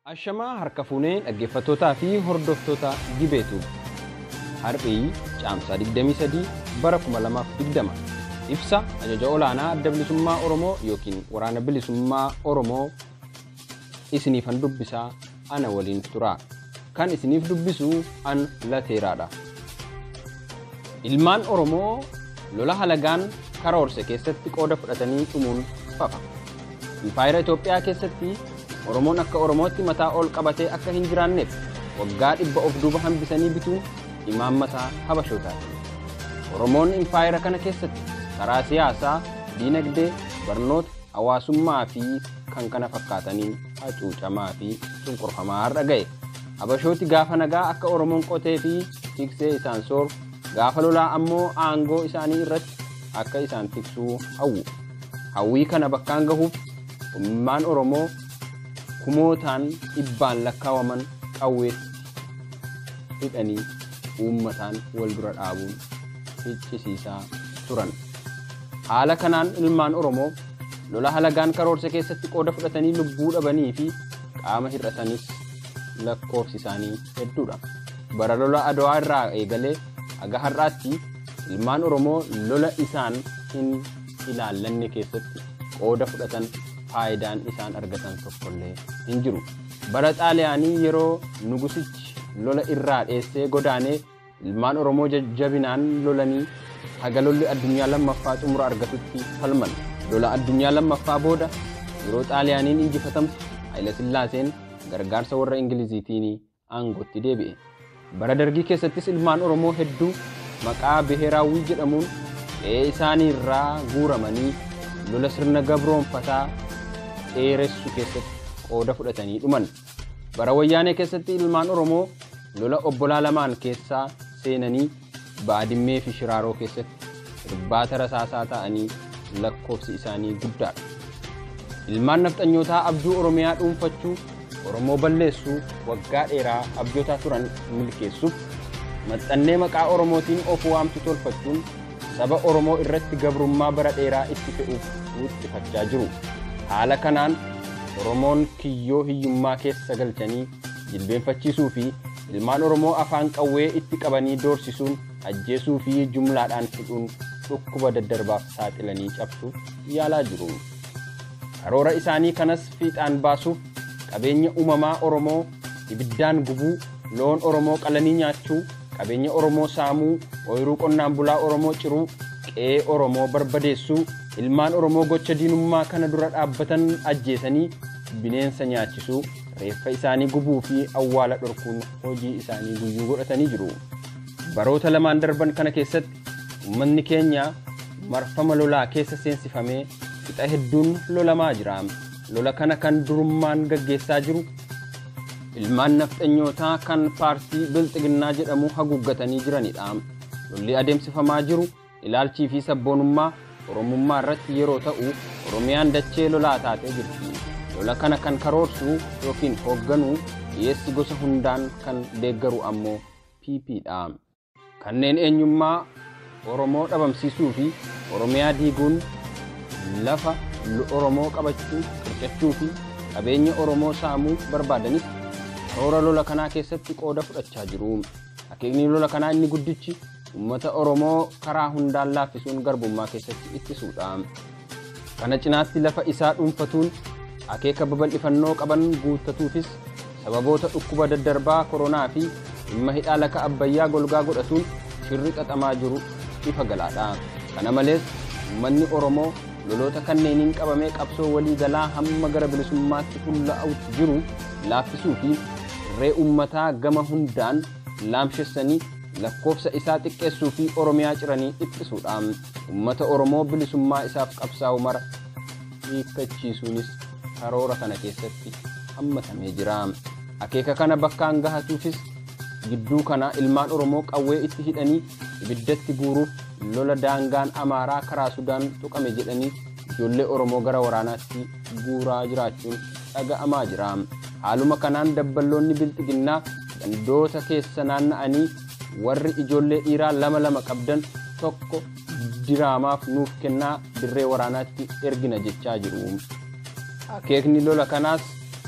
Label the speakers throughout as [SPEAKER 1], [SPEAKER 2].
[SPEAKER 1] Ashamaa harka fuunee dhaggeeffattootaa fi hordoftoota Gibeetu Harphii caamsaa 23 bara 2020 ibsa ajaja olaanaa adda bilisummaa Oromoo yookiin waraana bilisummaa Oromoo isiniifan dubbisaa ana waliin turaa kan isiniif dubbisu an lateeraadha. Ilmaan Oromoo lola halagaan karoorse keessatti qooda fudhatanii dhumuun fafa. Impaayera Itoophiyaa keessatti Oromoon akka Oromootti mataa ol qabatee akka hin jiraanneef waggaa dhibba of duuba hambisanii bituun imaammataa habashootaati. Oromoon impaayera kana keessatti karaa siyaasaa, diinagdee, barnoota, hawaasummaa fi kan kana fakkaataniin hacuucamaa fi cunqurfamaa har'a ga'e. Habashooti gaafa nagaa akka Oromoon qotee fi tiksee isaan sooru, gaafa lolaa ammoo aangoo isaanii irratti akka isaan tiksuu hawwu. Hawwii kana bakkaan gahuuf ummaan Oromoo kumootaan dhibbaan lakkaawaman qawweetti hidhanii uummataan wal dura dhaabuun ficcisiisaa turan. Haala kanaan ilmaan Oromoo lola halagaan karoorse keessatti qooda fudhatanii lubbuu dhabanii fi qaama hir'atanis lakkoofsi isaanii hedduudha. Bara lola Adawaa irraa eegalee haga har'aatti ilmaan Oromoo lola isaan hin ilaallanne keessatti qooda fudhatan faayidaan isaan argatan tokkollee hin jiru. Bara xaaliyaanii yeroo nugusichi lola irraa dheessee godaanee ilmaan Oromoo jajjabinaan lolanii haga lolli addunyaa lammaffaa xumura argatutti falman. Lola addunyaa lammaffaa booda yeroo xaaliyaaniin injifatamtu Haayila Sillaaseen gargaarsa warra Ingiliziitiin aangootti deebi'e. Bara dargii keessattis ilmaan Oromoo hedduu maqaa Biheraawwii jedhamuun qe'ee isaanii irraa guuramanii lola sirna gabroonfataa dheeressu keessatti qooda fudhatanii dhuman. Bara wayyaanee keessatti ilmaan Oromoo lola obbolaa lamaan keessaa seenanii baadimmee fi shiraaroo keessatti irbaata rasaasaa ta'anii lakkoofsi isaanii guddaadha. Ilmaan nafxanyootaa abjuu Oromiyaa dhuunfachuu Oromoo balleessuu waggaa dheeraa abjootaa turan milkeessuuf maxxannee maqaa Oromootiin of waamtu tolfachuun saba Oromoo irratti gabrummaa bara dheeraa itti fe'uuf wuxxifachaa jiru. Haala kanaan Oromoon kiyyoo hiyyummaa keessa galchanii jilbeenfachiisuu fi ilmaan Oromoo afaan qawwee itti qabanii doorsisuun ajjeesuu fi jumlaadhaan hidhuun dhukkuba daddarbaaf saaxilanii cabsuuf yaalaa jiru. Karoora isaanii kanas fiixaan baasuuf qabeenya uumamaa Oromoo ibiddaan gubuu, loon Oromoo qalanii nyaachuu, qabeenya Oromoo saamuu, ooyiruu qonnaan bulaa Oromoo ciruu, qe'ee Oromoo barbadeessuu, ilmaan Oromoo gocha diinummaa kana dura dhaabbatan ajjeesanii bineensa nyaachisuu, reeffa isaanii gubuu fi awwaala dhorkuun hojii isaanii guyyuu godhatanii jiru. Baroota lamaan darban kana keessatti uummanni keenya marfama lolaa keessa seensifamee fixa hedduun lolamaa jira. Lola kana kan durummaan gaggeessaa jiru ilmaan nafxanyootaa kan paartii bilxiginnaa jedhamu haguuggatanii jiranidha. Lolli adeemsifamaa jiru ilaalchii fi sabboonummaa Oromummaa irratti yeroo ta'u Oromiyaan dachee lolaa taatee jirti. Lola kana kan karoorsu yookiin hoogganu dhiyeessi gosa hundaan kan deeggaru ammoo PPdha. Kanneen eenyummaa Oromoo dhabamsiisuu fi Oromiyaa diiguun lafa Oromoo qabachuu, qircachuu fi qabeenya Oromoo saamuu barbaadanis karoora lola kanaa keessatti qooda fudhachaa jiru. Akeekni lola kanaa inni guddichi uummata Oromoo karaa hundaan laaffisuun garbummaa keessatti ittisuudha. Kana cinaatti lafa isaa dhuunfatuun akeeka babal'ifannoo qaban guuttatuufis sababoota dhukkuba daddarbaa koronaa fi dhimma hidhaa laka abbayyaa golgaa godhatuun shirri xaxamaa jiru ifa galaadha. Kana malees uummanni Oromoo loloota kanneeniin qabamee qabsoo walii galaa hamma gara bilisummaatti fuulla'utti jiru laaffisuu fi irree uummataa gama hundaan laamshessanii lakkoofsa isaa xiqqeessuu fi Oromiyaa ciranii ittisuudha. Uummata Oromoo bilisummaa isaaf qabsaa'u mara hiikkachiisuunis karoora kana keessatti hammatamee jira. Akeeka kana bakkaan gahatuufis gidduu kana ilmaan Oromoo qawwee itti hidhanii ibiddatti guuruuf lola daangaan Amaaraa karaa Sudaan tuqame jedhanii ijoollee Oromoo gara waraanaatti guuraa jiraachuun dhaga'amaa jira. Haaluma kanaan dabballoonni bilxiginnaa gandoota keessa naanna'anii warri ijoollee dhiiraa lama lama qabdan tokko diraamaaf nuuf kennaa dirree waraanaatti ergina jechaa jiru. Akeekni lola kanaas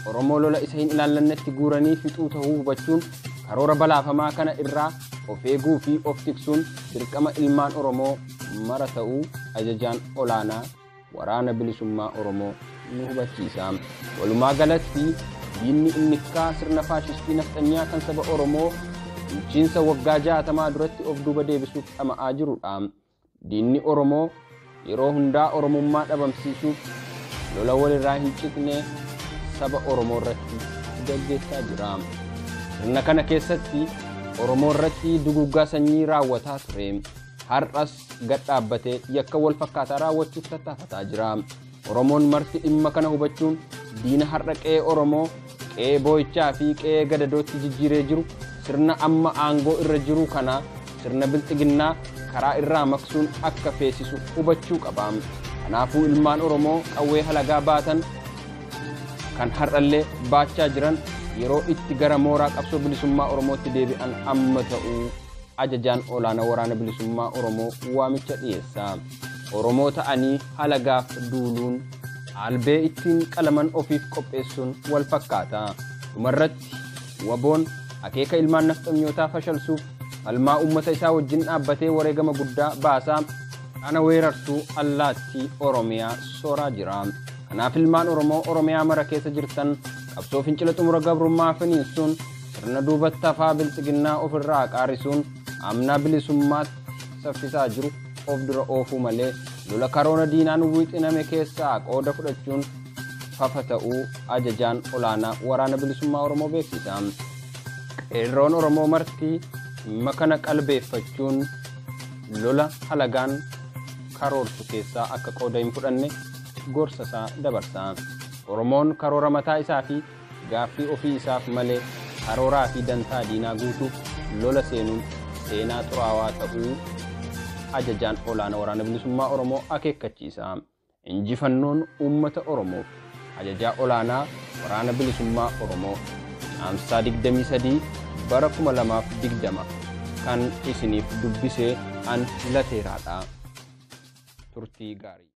[SPEAKER 1] Oromoo lola isa hin ilaallannetti guuranii fixuu ta'uu hubachuun karoora balaafamaa kana irraa of eeguu fi of tiksuun dirqama ilmaan Oromoo mara ta'uu ajajaan olaanaa waraana bilisummaa Oromoo nu hubachiisa. Walumaa galatti diinni innikkaa sirna faashistii nafxanyaa kan saba Oromoo bulchiinsa waggaa jaatamaa duratti of duuba deebisuuf dhama'aa jirudha. Diinni Oromoo yeroo hundaa Oromummaa dhabamsiisuuf lola walirraa hin ciqne saba Oromoo irratti gaggeessaa jira. Sirna kana keessatti Oromoo irratti duguggaa sanyii raawwataa ture. Har'as gad dhaabbatee yakka wal fakkaataa raawwachuuf tattaafataa jira. Oromoon marti dhimma kana hubachuun diina har'a qe'ee Oromoo qe'ee boo'ichaa fi qe'ee gadadootti jijjiiree jiru sirna amma aangoo irra jiru kana sirna bilxiginnaa karaa irraa maqsuun akka feesisu hubachuu qaba. Kanaafuu ilmaan Oromoo qawwee halagaa baatan kan har'allee baachaa jiran yeroo itti gara mooraa qabsoo bilisummaa Oromootti deebi'an amma ta'uu ajajaan olaanaa waraana bilisummaa Oromoo waamicha dhiyeessa. Oromoo ta'anii halagaaf duuluun albee ittiin qalaman ofiif qopheessuun wal fakkaata. Dhumarratti waboon akeeka ilmaan nafxanyootaa fashalsuuf falmaa uummata isaa wajjin dhaabbatee wareegama guddaa baasaa kana weerartuu allaattii Oromiyaa sooraa jira. Kanaaf ilmaan Oromoo Oromiyaa mara keessa jirtan qabsoo fincila xumura gabrummaa finiinsuun sirna duubatti hafaa bilxiginnaa ofirraa qaarisuun amnaa bilisummaatti saffisaa jiru of dura oofuu malee lola karoora diinaan wixiname keessaa qooda fudhachuun fafa ta'uu ajajaan olaanaa waraana bilisummaa Oromoo beeksisa. Qeerroon Oromoo marti dhimma kana qalbeeffachuun lola halagaan karoorsu keessaa akka qooda hin fudhanne gorsa isaa dabarsa. Oromoon karoora mataa isaa fi gaaffii ofii isaaf malee karooraa fi dantaa diinaa guutuuf lola seenuun seenaa xuraawaa ta'uu ajajaan olaanaa waraana bilisummaa Oromoo akeekkachiisa. Injifannoon uummata Oromoof ajajaa olaanaa waraana bilisummaa Oromoo caamsaa 23 bara 2020 kan isiniif dubbisee an lateeraadha. Turtii gaarii.